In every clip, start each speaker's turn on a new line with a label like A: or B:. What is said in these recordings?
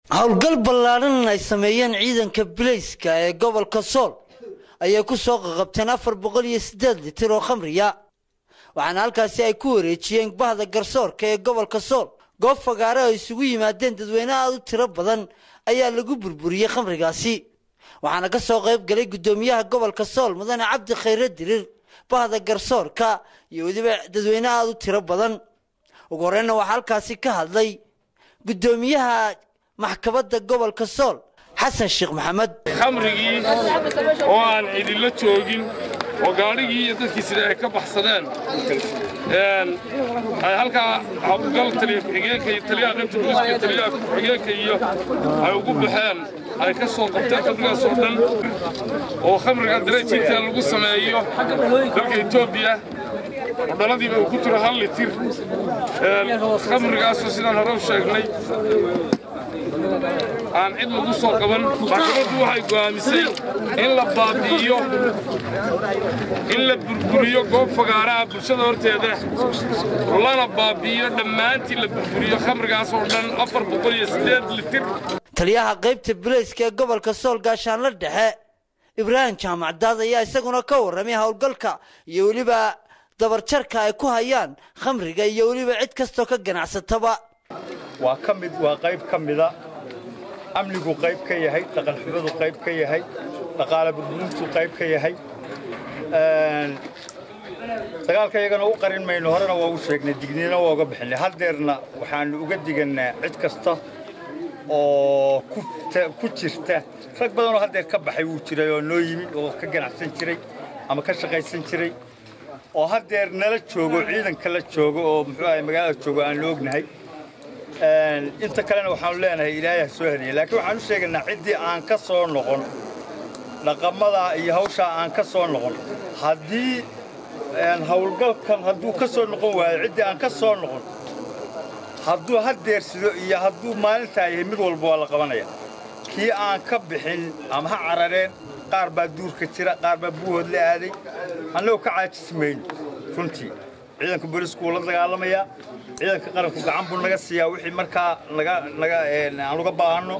A: howlgal ballaadhan ay sameeyeen ciidanka bilayska ee gobolka sool ayay ku soo qaqabteen afar boqol iyo siddeed litir oo khamriya waxaana halkaasi ay ku wareejiyeen bahda garsoorka ee gobolka sool goob fagaare oo isugu yimaadeen dadweyne aad u tiro badan ayaa lagu burburiyey khamrigaasi waxaana ka soo qayb galay guddoomiyaha gobolka sool mudane cabdi khayre dirir bahda garsoorka iyo weliba dadweyne aad u tiro badan ugu horreynna waxaa halkaasi ka hadlay guddoomiyaha maxkamadda gobolka sool xasan sheekh maxamed
B: khamrigii oo aan cidilo joogin oo gaadhigii iyo dadkii sida ay ka baxsadeen ay halkaa hawlgal taliya ku-xigeenka iyo taliyaha qaybta booliska iyo taliyaha ku-xigeenka iyo ay ugu baxeen ay ka soo qabteen khamrigaas oo dhan oo khamriga darajinta lagu sameeyo dalka etoobiya oo dhaladiiba uu ku jiro hal litir khamrigaasoo sidaan hore u sheegnay aan cid lagu soo qaban maxkamaddu waxay go'aamisay in la baabi'iyo in la burburiyo goob fagaaraha bulshada horteeda lana baabi'iyo dhammaantii la burburiyo khamrigaas oo dhan afar boqol iyo siddeed litir
A: taliyaha qaybta bilayska ee gobolka sool gaashaanla dhexe ibraahim jaamac daad ayaa isaguna ka warramay howlgalka iyo weliba dabarjarka ay ku hayaan khamriga iyo weliba cid kastoo ka ganacsataba
C: waa ka mid waa qayb ka mida amnigu qayb ka yahay dhaqanxumadu qayb ka yahay dhaqaale burburintu qayb ka yahay dagaalka iyagana u qarin mayno horena waa u sheegnay digniina waa uga bixinay haddeerna waxaannu uga digannaa cid kasta oo ku jirta rag badanoo haddeer ka baxay wuu jiray oo noo yimid oo ka ganacsan jiray ama ka shaqaysan jiray oo haddeer nala joogo ciidanka la joogo oo muxuu ahay magaalada joogo aannu ognahay inta kalena waxaanu leenahay ilaahay ha soo hadiya laakiin waxaan u sheegaynaa ciddii aan ka soo noqon dhaqamadaa iyo hawshaa aan ka soo noqon haddii hawlgalkan hadduu ka soo noqon waayo ciddii aan ka soo noqon hadduu haddeersido iyo hadduu maalintaa yahay mid walba waa la qabanaya kii aan ka bixin ama ha carareen qaar baa duurka jira qaar baa buuhood la aaday annagoo ka caajisi mayno runtii ciidanka boolisku wuu la dagaalamayaa ciidanka qaranku gacan buu naga siiyaa wixii markaa naga naga aan uga baahanno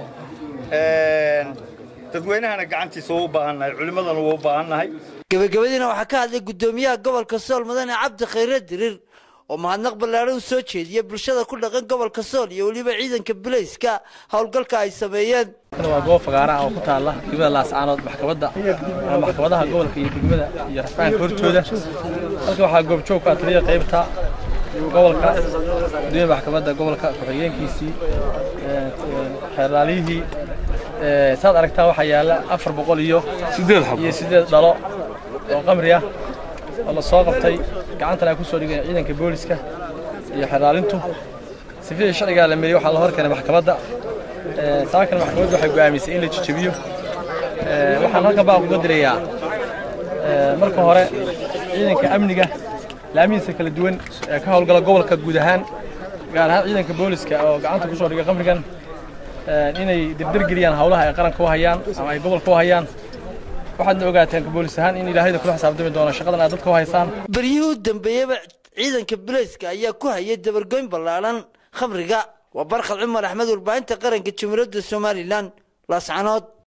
C: dadweynahana gacantiisa waa u baahannahay culimmadana waa u baahannahay
A: gebagabadiina waxaa ka hadlay guddoomiyaha gobolka sool mudane cabdi khayre dirir oo mahadnaq ballaadhan u soo jeediya bulshada ku dhaqan gobolka sool iyo weliba ciidanka bilayska howlgalka ay sameeyeen
D: waa goob fagaaraha oo ku taalla degmada laascaanood maxkamadda maxkamadaha gobolka iyo degmada iyo rafaanka hortooda halka waxaa goobjoog ku ah taliya qaybta gobolka gudoomiya maxkamadda gobolka ku-xigeenkiisii xeerlaaliyihii saad aragtaan waxaa yaalla afar boqol iyo iyo siddeed dhalo oo qamri ah oo la soo qabtay gacantana ay ku soo dhigeen ciidanka booliska iyo xeerlaalintu sifidii sharcigaa la mariyey waxaa la hor keenay maxkamadda saakan maxkamaddu waxay go'aamisay in la jejebiyo waxaan halkan baa uga dirayaa marka hore ciidanka amniga laamihiisa kala duwan ee ka howlgala gobolka guud ahaan gaar ahaan ciidanka booliska oo gacanta ku soo dhigay qamrigan inay dirdirgeliyaan howlaha ay qaranka u hayaan ama ay gobolka u hayaan waxaadna ogaateen boolis ahaan in ilaahayda kula xisaabtami doono shaqadan aad dadka u haysaan
A: beryihii u dambeeyeyba ciidanka bilayska ayaa ku hayay dabargoyn ballaadhan khamriga waa barkhad cumar axmed warbaahinta qaranka jumhuuriyadda somalilan laascanood